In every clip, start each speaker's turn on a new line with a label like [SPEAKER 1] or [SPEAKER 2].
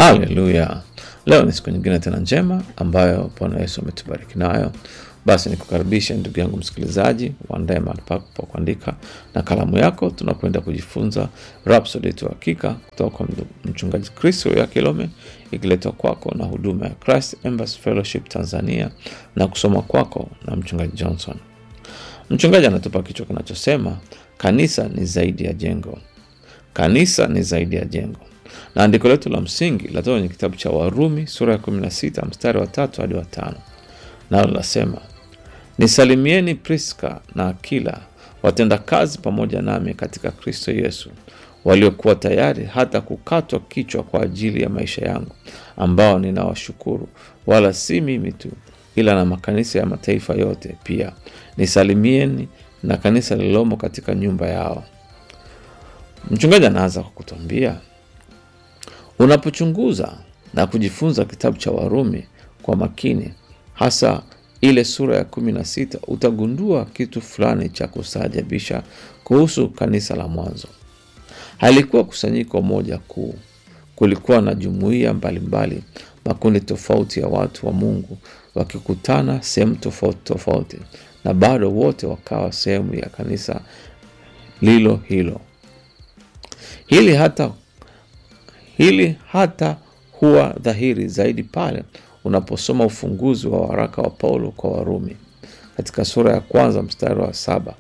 [SPEAKER 1] Haleluya! Leo ni siku nyingine tena njema ambayo Bwana Yesu ametubariki nayo. Basi nikukaribisha ndugu yangu msikilizaji, uandae mahali pako pa kuandika na kalamu yako. Tunakwenda kujifunza Rhapsody yetu ya Hakika kutoka kwa mchungaji Kristo ya Kilome, ikiletwa kwako na huduma ya Christ Embassy Fellowship Tanzania na kusoma kwako na mchungaji Johnson. Mchungaji anatupa kichwa kinachosema kanisa ni zaidi ya jengo. Kanisa ni zaidi ya jengo, na andiko letu la msingi latoka kwenye kitabu cha Warumi sura ya 16 mstari wa tatu hadi wa tano, nalo linasema nisalimieni Priska na Akila watenda kazi pamoja nami katika Kristo Yesu, waliokuwa tayari hata kukatwa kichwa kwa ajili ya maisha yangu, ambao ninawashukuru, wala si mimi tu, ila na makanisa ya mataifa yote pia. Nisalimieni na kanisa lililomo katika nyumba yao. Mchungaji anaanza kwa kutuambia, unapochunguza na kujifunza kitabu cha Warumi kwa makini, hasa ile sura ya kumi na sita, utagundua kitu fulani cha kustaajabisha kuhusu kanisa la mwanzo. Halikuwa kusanyiko moja kuu. Kulikuwa na jumuiya mbalimbali, makundi tofauti ya watu wa Mungu wakikutana sehemu tofauti tofauti, na bado wote wakawa sehemu ya kanisa lilo hilo. Hili hata, hili hata huwa dhahiri zaidi pale unaposoma ufunguzi wa waraka wa Paulo kwa Warumi katika sura ya kwanza mstari wa saba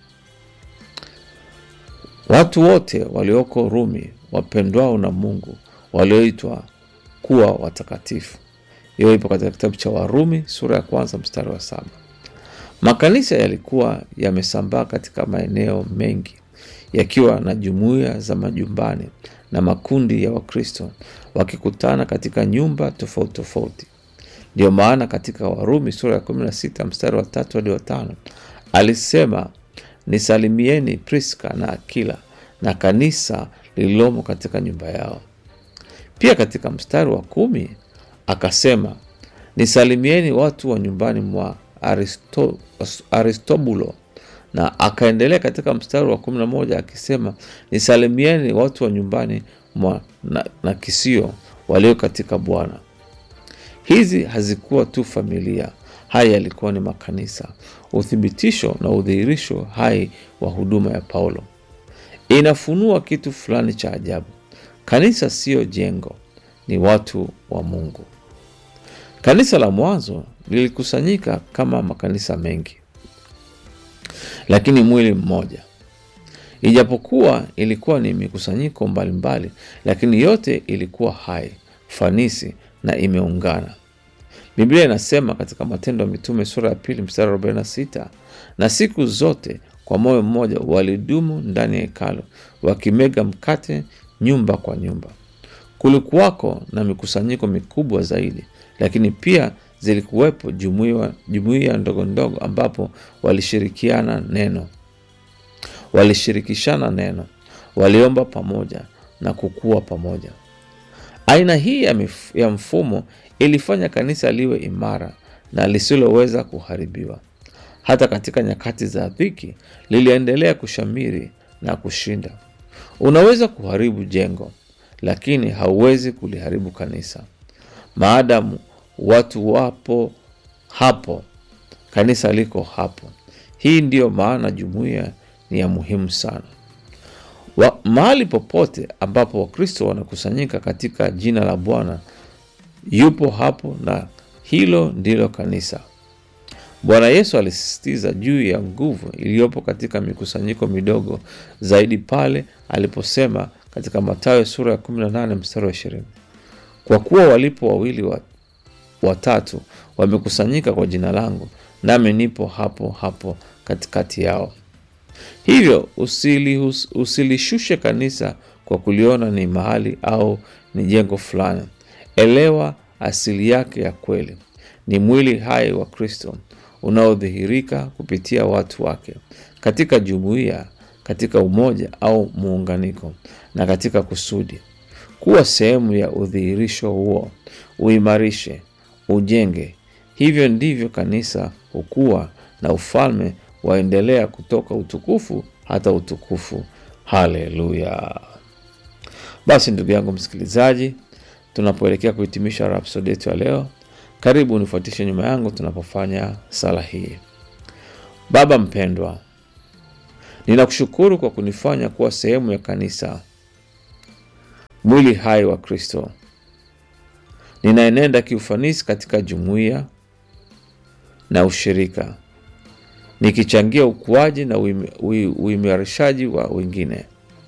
[SPEAKER 1] watu wote walioko Rumi wapendwao na Mungu walioitwa kuwa watakatifu. Hiyo ipo katika kitabu cha Warumi sura ya kwanza mstari wa saba. Makanisa yalikuwa yamesambaa katika maeneo mengi yakiwa na jumuiya za majumbani na makundi ya Wakristo wakikutana katika nyumba tofauti tofauti. Ndiyo maana katika Warumi sura ya 16 mstari wa tatu hadi wa tano alisema nisalimieni Priska na Akila na kanisa lililomo katika nyumba yao. Pia katika mstari wa kumi akasema nisalimieni watu wa nyumbani mwa Aristo, Aristobulo na akaendelea katika mstari wa kumi na moja akisema nisalimieni watu wa nyumbani mwa na, na Kisio walio katika Bwana. Hizi hazikuwa tu familia, haya yalikuwa ni makanisa, uthibitisho na udhihirisho hai wa huduma ya Paulo. Inafunua kitu fulani cha ajabu. Kanisa siyo jengo, ni watu wa Mungu. Kanisa la mwanzo lilikusanyika kama makanisa mengi, lakini mwili mmoja. Ijapokuwa ilikuwa ni mikusanyiko mbalimbali, lakini yote ilikuwa hai, fanisi na imeungana. Biblia inasema katika Matendo ya Mitume sura ya pili mstari 46, na siku zote kwa moyo mmoja walidumu ndani ya hekalu wakimega mkate nyumba kwa nyumba. Kulikuwako na mikusanyiko mikubwa zaidi, lakini pia zilikuwepo jumuiya ndogo ndogo ambapo walishirikiana neno, walishirikishana neno, waliomba pamoja na kukua pamoja. Aina hii ya, mif, ya mfumo ilifanya kanisa liwe imara na lisiloweza kuharibiwa. Hata katika nyakati za dhiki liliendelea kushamiri na kushinda. Unaweza kuharibu jengo, lakini hauwezi kuliharibu kanisa. Maadamu watu wapo hapo, kanisa liko hapo. Hii ndiyo maana jumuiya ni ya muhimu sana. Wa, mahali popote ambapo Wakristo wanakusanyika katika jina la Bwana yupo hapo, na hilo ndilo kanisa. Bwana Yesu alisisitiza juu ya nguvu iliyopo katika mikusanyiko midogo zaidi pale aliposema katika Mathayo sura ya 18 mstari wa 20, kwa kuwa walipo wawili wa, watatu wamekusanyika kwa jina langu, nami nipo hapo hapo katikati yao. Hivyo usilihus, usilishushe kanisa kwa kuliona ni mahali au ni jengo fulani. Elewa asili yake ya kweli. Ni mwili hai wa Kristo unaodhihirika kupitia watu wake katika jumuiya, katika umoja au muunganiko, na katika kusudi. Kuwa sehemu ya udhihirisho huo, uimarishe, ujenge. Hivyo ndivyo kanisa hukua na ufalme waendelea kutoka utukufu hata utukufu. Haleluya! Basi ndugu yangu msikilizaji, tunapoelekea kuhitimisha rapsodi yetu ya leo, karibu unifuatishe nyuma yangu tunapofanya sala hii. Baba mpendwa, ninakushukuru kwa kunifanya kuwa sehemu ya kanisa, mwili hai wa Kristo. Ninaenenda kiufanisi katika jumuiya na ushirika, nikichangia ukuaji na uimi- ui- uimarishaji wa wengine.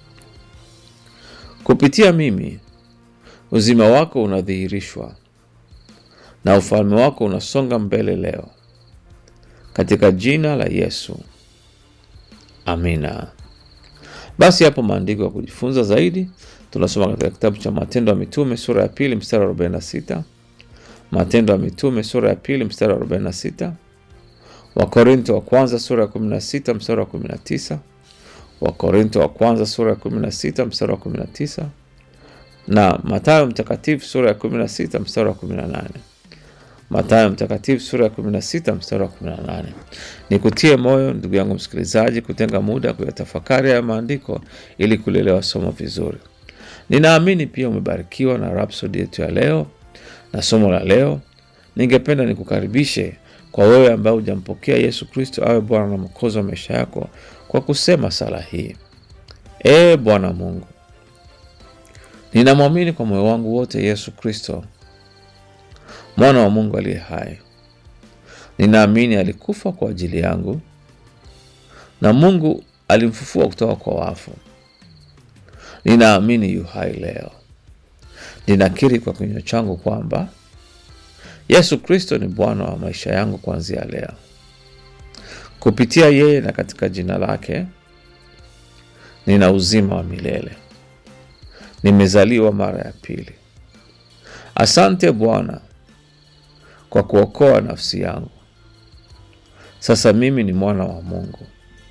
[SPEAKER 1] Kupitia mimi, uzima wako unadhihirishwa na ufalme wako unasonga mbele leo, katika jina la Yesu, amina. Basi hapo maandiko ya kujifunza zaidi tunasoma katika kitabu cha Matendo ya Mitume sura ya pili mstari wa 46, Matendo ya Mitume sura ya pili mstari wa 46, Wakorinto wa kwanza sura ya 16 mstari wa 19, Wakorinto wa kwanza sura ya 16 mstari wa 19 na Mathayo mtakatifu sura ya 16 mstari wa 18. Mathayo mtakatifu sura ya 16 mstari wa 18. Nikutie moyo ndugu yangu msikilizaji, kutenga muda kuyatafakari haya maandiko ili kulielewa somo vizuri. Ninaamini pia umebarikiwa na rapsodi yetu ya leo na somo la leo. Ningependa nikukaribishe kwa wewe ambaye hujampokea Yesu Kristo awe Bwana na Mwokozi wa maisha yako kwa kusema sala hii: Ee Bwana Mungu, ninamwamini kwa moyo wangu wote Yesu Kristo mwana wa Mungu aliye hai. Ninaamini alikufa kwa ajili yangu na Mungu alimfufua kutoka kwa wafu. Ninaamini yu hai leo. Ninakiri kwa kinywa changu kwamba Yesu Kristo ni Bwana wa maisha yangu kuanzia leo. Kupitia yeye na katika jina lake nina uzima wa milele. Nimezaliwa mara ya pili. Asante Bwana kwa kuokoa nafsi yangu. Sasa mimi ni mwana wa Mungu.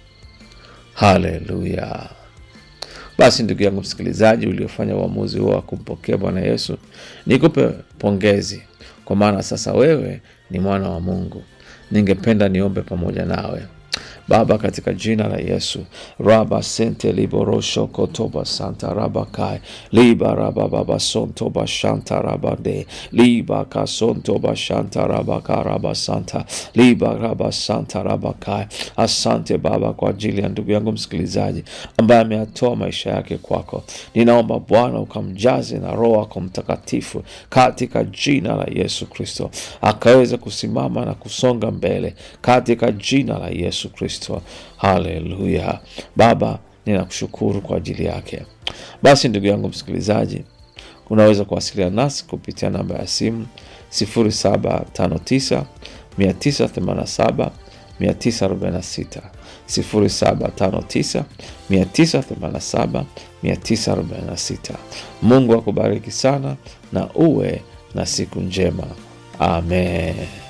[SPEAKER 1] Haleluya! Basi ndugu yangu msikilizaji, uliofanya uamuzi huo wa kumpokea Bwana Yesu, nikupe pongezi, kwa maana sasa wewe ni mwana wa Mungu. Ningependa niombe pamoja nawe. Baba, katika jina la Yesu, raba sente liborosho kotoba santa raba kai liba raba baba sonto ba shanta raba de liba kasonto ba shanta raba karaba santa liba raba santa raba kai. Asante Baba kwa ajili ya ndugu yangu msikilizaji ambaye ameyatoa maisha yake kwako. Ninaomba Bwana ukamjaze na Roho wako Mtakatifu katika jina la Yesu Kristo, akaweze kusimama na kusonga mbele katika jina la Yesu Kristo. Haleluya. Baba, ninakushukuru kwa ajili yake. Basi ndugu yangu msikilizaji, unaweza kuwasiliana nasi kupitia namba ya simu 0759 987 946 0759 987 946. Mungu akubariki sana na uwe na siku njema. Amen.